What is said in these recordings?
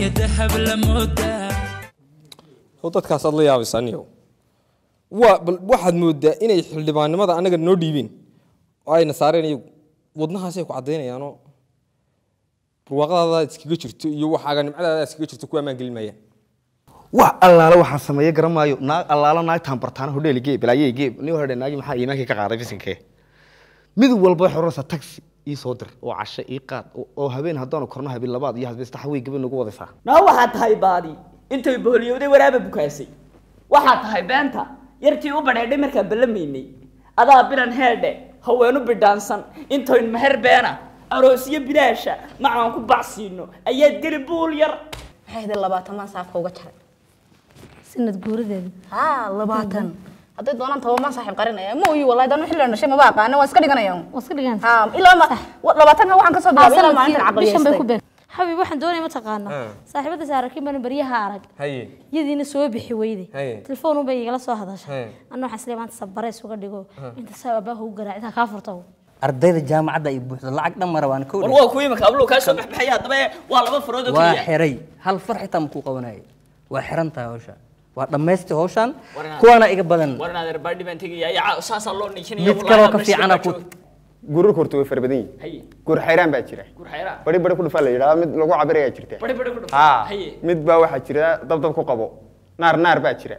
dahab la moodaa oo dadkaasaad la yaabaysa aniyow waa bal waxaad moodaa inay xildhibaannimada annaga noo dhiibeen oo ayna saareen iyagu wadnahaasay ku caddaynayaanoo barwaaqadaada iskaga jirto iyo waxaaga nimcadaada iskaga jirto kuwa ammaan gelin maayaan wax allaale waxaan sameeye garan maayo naag allaalo naagtaan bartaana hodheeli geeb balaaye geeb nin hore naagi maxaa iimaankii ka qaaday bisinkee mid walba waxay oranaysaa taxi ii soo dir oo casho ii qaad oo- oo habeen haddaanu korno habeen labaad iyo habeen saddex wey gabadh nagu wadaysaa naa waxaad tahay baadi intay boholiyowday waraaba bukaasay waxaad tahay beenta yartii u badheedhay markaan ballamaynay adaa bilan heedhe haweenu bidhaansan intoyn meher beena aroosyo bilaasha macaan ku bacsiino ayaad geli buul yar maxay ahayd labaatamaan saafka uga jaray sanad guuradeeda haa labaatan hadday doonaan tobamaan saaxiib qarinaya ma oyi wallahi dan xilli dhashay maba aqaana waan iska dhiganayaan waa iska dhigaan haa ilaa ma labaatanka waxaan kasoo bilaabay ilaa maalintan bishan bay ku caqliyeystay beeg xabib waxaan doonaya mataqaana saaxiibada saarakiin baan baryaha arag haye yadiina soo bixi weyde Haye. telefoon bay igala soo hadashay Haye. anna waxaan isleeyahay maanta sabareys uga dhigo inta saa abaaha u garaacida kaa furta ardayda jaamacadda ay buuxda lacag dhan mara waan ka war wareeg waa kuwii marka ablow kaa soo baxbaxaya haddaba waa laba farood oo waa keliya xiray hal far xitaa makuu qabanayay waa xiran tahay hawsha waa dhammaystay hawshan Warna- kuwaana iga badan war inaad erbaadhi baan tegaya ayaa saasaa loo niijinaya mid kaloo ka fiicana ku gurur horta way fara badan yihiin haye gur xayraan baa jira gur xayraa bari bari ku dhufaa la yidhaha mid lagu cabirayaa jirta bari bari ku dhuf ha haye mid baa waxaa jira dabdab ku qabo naar naar baa jira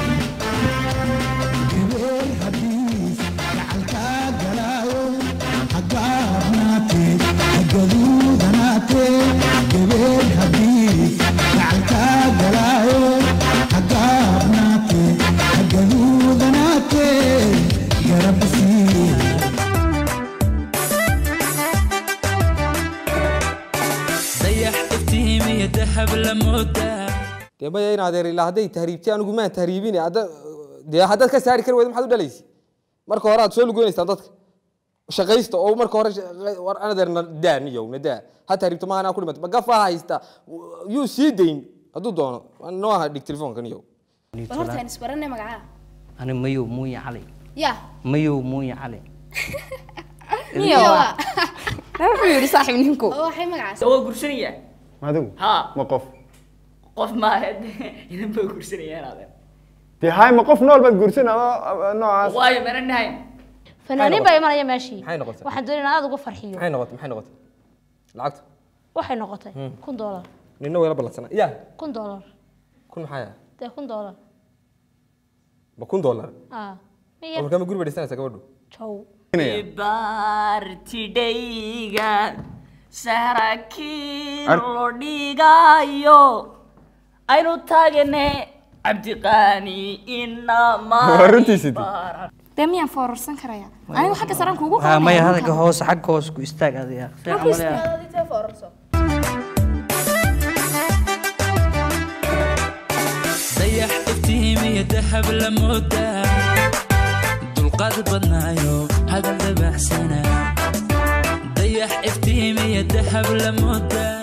dayax iftiimiya dahab la moodaa dee maya in adeer ilaa hadday tahriibtay anigu maan tahriibin hadda dee haddaad ka saari kari weyda maxaad u dhalaysa marka hore aad soo lugoynaysaan dadka shaqaysta oo marka hore shaqa- war adeerna daa niyow na daa ha tahriibto maaha anaa ku dhimata magafa haysta yuu sii dayn hadduu doono noo aha dhig telefoonka niyow bal horta aan isbaranay magacaa ani mayow muuya cali ya mayow muuya cali miyawa wuxuu yidhi saaxiib ninku oo waxay magacaas waa gursanayaa adigu ha ma qof qof maahe idan baa gursanayaan adeer dee hay ma qof nool baad guursan adoo noocaas waayo mana nahayn fanaaniin baa imanaya meeshii Maxay noqotay? waxaan doonaya in aad uga farxiyo maxay noqotay maxay noqotay lacagta waxay noqotay kun doolar nina wayla ballansana ya kun doolar kun maxaa ah dee kun doolar ma kun dollar ah miya warkama guri bay dhisanaysaa gabadhu jow baartidhayga sarakiin lo dhigayo aynu taagane cabdiqaani inama Waa runtiisii dee. dee miyaan foorarsan karaya anigu xagga saraan kuugu haa maya hadalka hoose xagga hoose ku istaag adiga dayax iftiimiya dahab la moodaa dulqaad badnaayo hadal dabacsana dayax iftiimiya dahab la moodaa